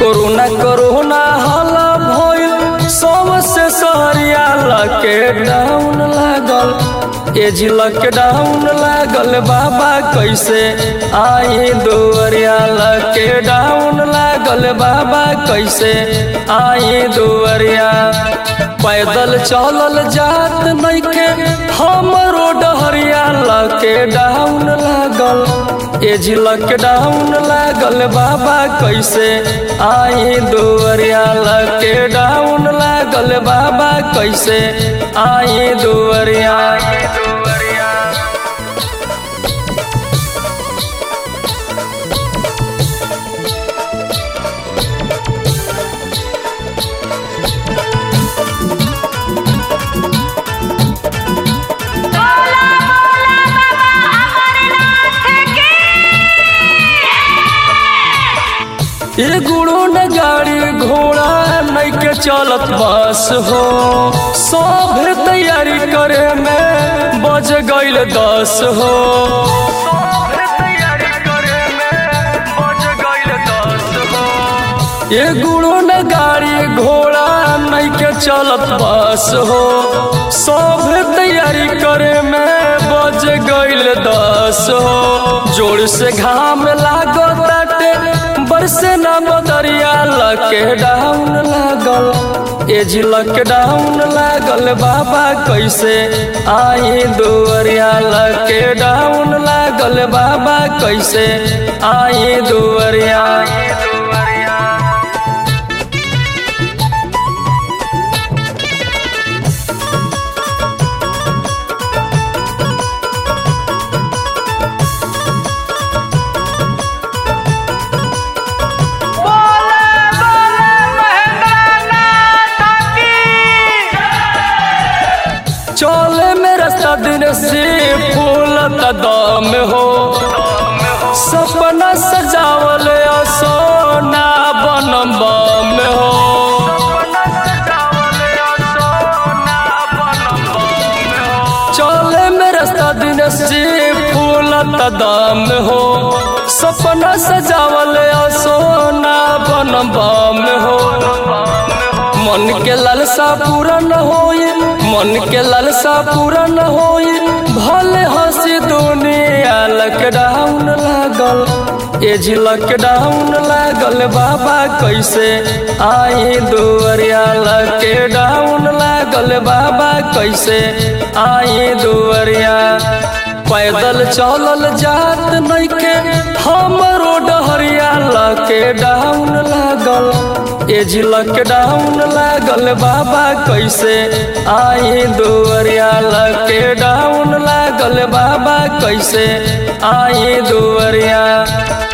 corona corona हाला भइल सबसे सहरिया लॉकडाउन लागल एजी लॉकडाउन लागल बाबा कैसे आई दुआरिया लॉकडाउन लागल बाबा कैसे आई दुआरिया पैदल चलल जात नइखे हमरो डहरिया लॉकडाउन लागल एजी लॉकडाउन लागल बाबा कैसे आई दुआरिया लॉकडाउन लागल बाबा कैसे आई दुआरिया बोला बोला बाबा अमरनाथ की ये गुड़ो न गाड़ी घोड़ा नइके चलत बस हो सब तैयारी करे में बज गईल दस हो ये गुड़ो न गाड़ी घोड़ा नइके चलत बस हो सब तैयारी करे में बज गईल दस हो जोर से घाम लागो ताटे बरसे न बदरिया लॉकडाउन लागल एज लॉकडाउन लागल बाबा कैसे आई दुआरिया लॉकडाउन लागल बाबा कैसे आई दुआरिया बोला बोला महेंद्रनाथ की चले में रास्ता दिन से फूल दम हो सपना सजावल सोना बनम बम हो चले में रास्ता दिन से फूल दम हो सपना सजावल सोना बनम बम हो मन के लालसा पूरा न होई मन के लालसा पूरा न होई भले हंसी दुनिया लॉकडाउन लागल एज लॉकडाउन लागल बाबा कैसे आई दुआरिया लॉकडाउन लागल बाबा कैसे आई दुआरिया पैदल चलल जात नइखे हमरो डहरिया लॉकडाउन लागल एज लॉकडाउन लागल बाबा कैसे आई दुआरिया लॉकडाउन लागल बाबा कैसे आई दुआरिया